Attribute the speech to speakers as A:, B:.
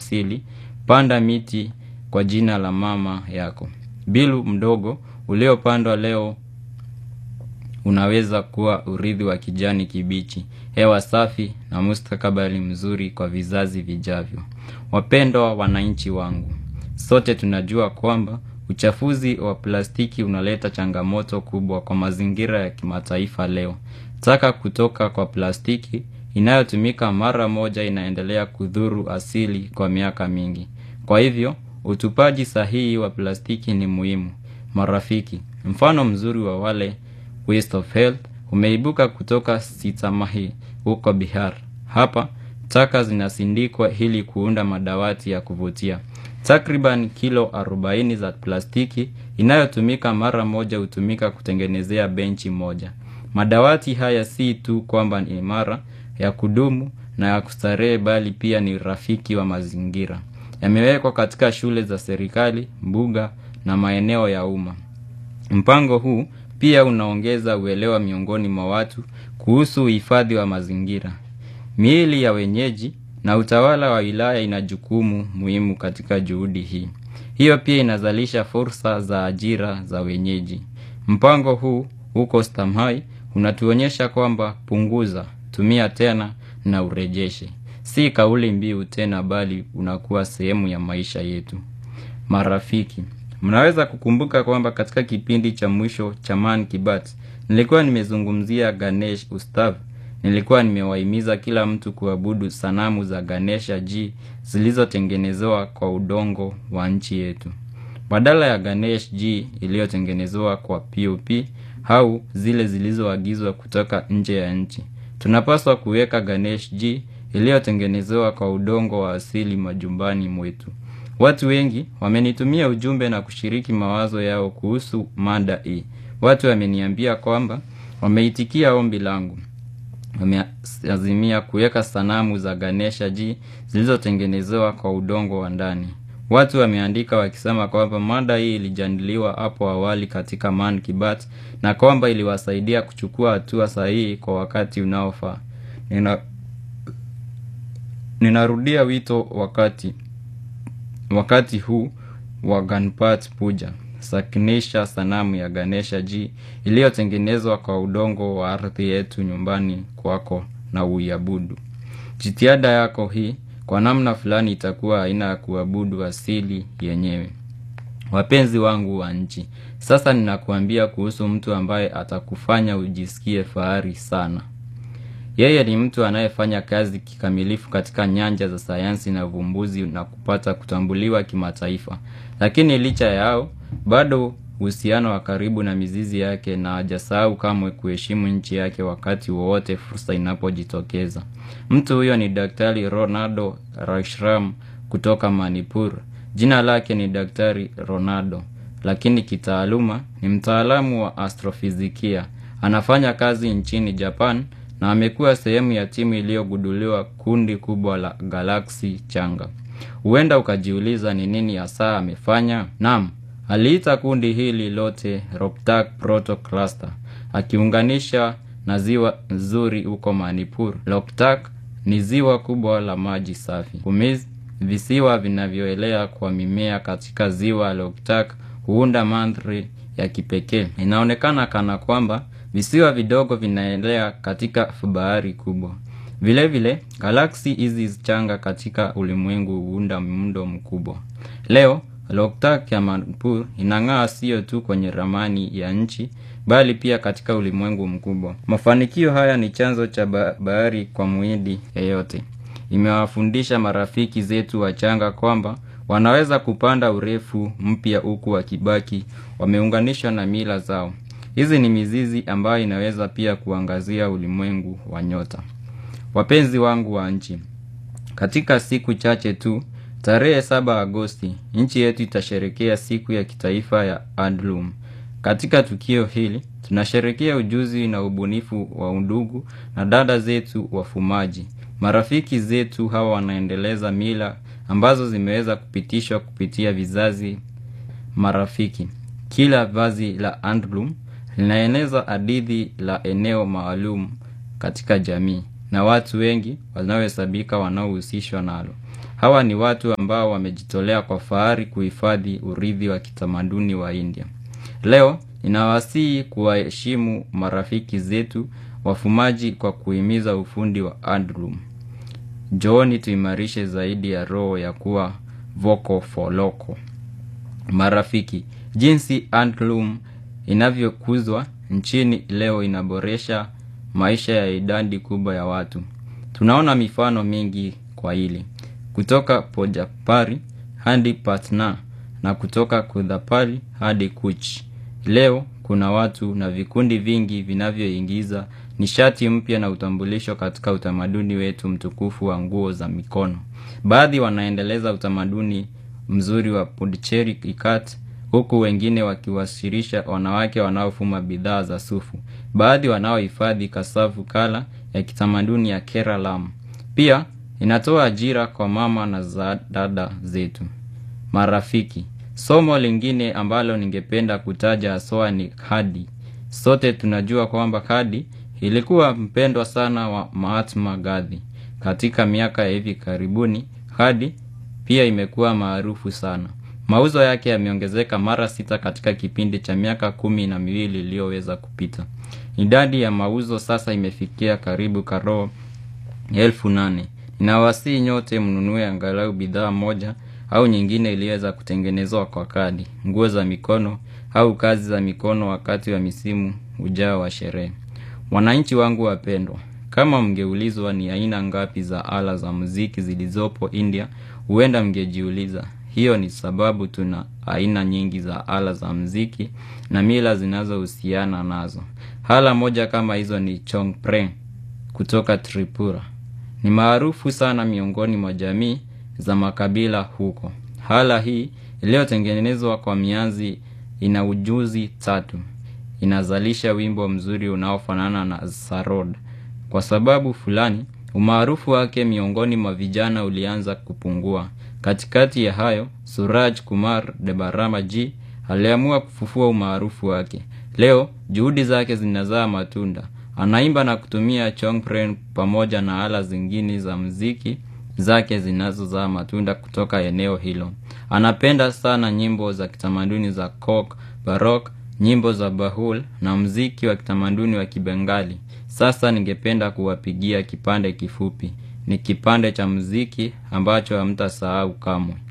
A: asili, panda miti kwa jina la mama yako. Bilu mdogo uliopandwa leo unaweza kuwa urithi wa kijani kibichi, hewa safi na mustakabali mzuri kwa vizazi vijavyo. Wapendwa wananchi wangu, sote tunajua kwamba uchafuzi wa plastiki unaleta changamoto kubwa kwa mazingira ya kimataifa leo. Taka kutoka kwa plastiki inayotumika mara moja inaendelea kudhuru asili kwa miaka mingi. Kwa hivyo, utupaji sahihi wa plastiki ni muhimu. Marafiki, mfano mzuri wa wale Waste of Health umeibuka kutoka Sitamahi huko Bihar. Hapa, taka zinasindikwa ili kuunda madawati ya kuvutia. Takriban kilo 40 za plastiki inayotumika mara moja hutumika kutengenezea benchi moja. Madawati haya si tu kwamba ni imara ya kudumu na ya kustarehe bali pia ni rafiki wa mazingira. Yamewekwa katika shule za serikali, mbuga na maeneo ya umma. Mpango huu pia unaongeza uelewa miongoni mwa watu kuhusu uhifadhi wa mazingira. Miili ya wenyeji na utawala wa wilaya ina jukumu muhimu katika juhudi hii. Hiyo pia inazalisha fursa za ajira za wenyeji. Mpango huu huko Stamhai unatuonyesha kwamba punguza, tumia tena na urejeshe. Si kauli mbiu tena bali unakuwa sehemu ya maisha yetu. Marafiki, mnaweza kukumbuka kwamba katika kipindi cha mwisho cha Man Kibat, nilikuwa nimezungumzia Ganesh Ustav. Nilikuwa nimewahimiza kila mtu kuabudu sanamu za Ganesha G zilizotengenezewa kwa udongo wa nchi yetu. Badala ya Ganesh G iliyotengenezewa kwa POP au zile zilizoagizwa kutoka nje ya nchi. Tunapaswa kuweka Ganesh G iliyotengenezewa kwa udongo wa asili majumbani mwetu. Watu wengi wamenitumia ujumbe na kushiriki mawazo yao kuhusu mada hii. Watu wameniambia kwamba wameitikia ombi langu. Wameazimia kuweka sanamu za Ganesha G zilizotengenezewa kwa udongo wa ndani. Watu wameandika wakisema kwamba mada hii ilijadiliwa hapo awali katika Man Kibat na kwamba iliwasaidia kuchukua hatua sahihi kwa wakati unaofaa. Nina Ninarudia wito wakati wakati huu wa Ganpat Puja. Sakinisha sanamu ya Ganesha G iliyotengenezwa kwa udongo wa ardhi yetu nyumbani kwako na uiabudu. Jitihada yako hii kwa namna fulani itakuwa aina ya kuabudu asili yenyewe. Wapenzi wangu wa nchi, sasa ninakuambia kuhusu mtu ambaye atakufanya ujisikie fahari sana. Yeye ni mtu anayefanya kazi kikamilifu katika nyanja za sayansi na uvumbuzi na kupata kutambuliwa kimataifa. Lakini licha yao, bado uhusiano wa karibu na mizizi yake na hajasahau kamwe kuheshimu nchi yake wakati wowote fursa inapojitokeza. Mtu huyo ni Daktari Ronaldo Rashram kutoka Manipur. Jina lake ni Daktari Ronaldo, lakini kitaaluma ni mtaalamu wa astrofizikia. Anafanya kazi nchini Japan na amekuwa sehemu ya timu iliyogunduliwa kundi kubwa la galaksi changa. Huenda ukajiuliza ni nini hasa amefanya? Naam, aliita kundi hili lote Roptak Proto Cluster, akiunganisha na ziwa nzuri huko Manipur. Roptak ni ziwa kubwa la maji safi. Kumiz, visiwa vinavyoelea kwa mimea katika ziwa Loktak huunda mandhari ya kipekee. Inaonekana kana kwamba visiwa vidogo vinaelea katika bahari kubwa. Vile vile, galaksi hizi changa katika ulimwengu huunda muundo mkubwa. Leo, Loktak ya Manipur inang'aa sio tu kwenye ramani ya nchi, bali pia katika ulimwengu mkubwa. Mafanikio haya ni chanzo cha bahari kwa muhindi yeyote. Imewafundisha marafiki zetu wachanga kwamba wanaweza kupanda urefu mpya huku wakibaki wameunganishwa na mila zao. Hizi ni mizizi ambayo inaweza pia kuangazia ulimwengu wa nyota. Wapenzi wangu wa nchi, katika siku chache tu, tarehe 7 Agosti, nchi yetu itasherekea siku ya kitaifa ya Handloom. Katika tukio hili, tunasherekea ujuzi na ubunifu wa undugu na dada zetu wafumaji. Marafiki zetu hawa wanaendeleza mila ambazo zimeweza kupitishwa kupitia vizazi marafiki. Kila vazi la handloom linaeneza hadithi la eneo maalum katika jamii na watu wengi wanaohesabika wanaohusishwa nalo. Hawa ni watu ambao wamejitolea kwa fahari kuhifadhi urithi wa kitamaduni wa India. Leo ninawasihi kuwaheshimu marafiki zetu wafumaji kwa kuhimiza ufundi wa handloom. Njooni tuimarishe zaidi ya roho ya kuwa vocal for local. Marafiki, jinsi handloom inavyokuzwa nchini leo inaboresha maisha ya idadi kubwa ya watu. Tunaona mifano mingi kwa hili. Kutoka Pojapari hadi Patna na kutoka Kudhapali hadi Kuch. Leo kuna watu na vikundi vingi vinavyoingiza nishati mpya na utambulisho katika utamaduni wetu mtukufu wa nguo za mikono. Baadhi wanaendeleza utamaduni mzuri wa Puducherry ikat huku wengine wakiwasilisha wanawake wanaofuma bidhaa za sufu. Baadhi wanaohifadhi kasavu kala ya kitamaduni ya Keralam. Pia inatoa ajira kwa mama na za dada zetu. Marafiki, somo lingine ambalo ningependa kutaja haswa ni kadi. Sote tunajua kwamba kadi ilikuwa mpendwa sana wa Mahatma Gandhi. Katika miaka ya hivi karibuni, kadi pia imekuwa maarufu sana. Mauzo yake yameongezeka mara sita katika kipindi cha miaka kumi na miwili iliyoweza kupita. Idadi ya mauzo sasa imefikia karibu karoo elfu nane. Ninawasihi nyote mnunue angalau bidhaa moja au nyingine iliyoweza kutengenezwa kwa kadi, nguo za mikono au kazi za mikono wakati wa misimu ujao wa sherehe. Wananchi wangu wapendwa, kama mngeulizwa ni aina ngapi za ala za muziki zilizopo India, huenda mngejiuliza. Hiyo ni sababu tuna aina nyingi za ala za muziki na mila zinazohusiana nazo. Ala moja kama hizo ni Chongpreng kutoka Tripura. Ni maarufu sana miongoni mwa jamii za makabila huko. Ala hii iliyotengenezwa kwa mianzi ina ujuzi tatu. Inazalisha wimbo mzuri unaofanana na sarod. Kwa sababu fulani, umaarufu wake miongoni mwa vijana ulianza kupungua. Katikati ya hayo, Suraj Kumar Debarama G aliamua kufufua umaarufu wake. Leo, juhudi zake zinazaa matunda. Anaimba na kutumia chongpren pamoja na ala zingine za muziki zake zinazozaa matunda kutoka eneo hilo. Anapenda sana nyimbo za kitamaduni za folk, barok, nyimbo za bahul na muziki wa kitamaduni wa kibengali. Sasa ningependa kuwapigia kipande kifupi. Ni kipande cha muziki ambacho hamtasahau kamwe.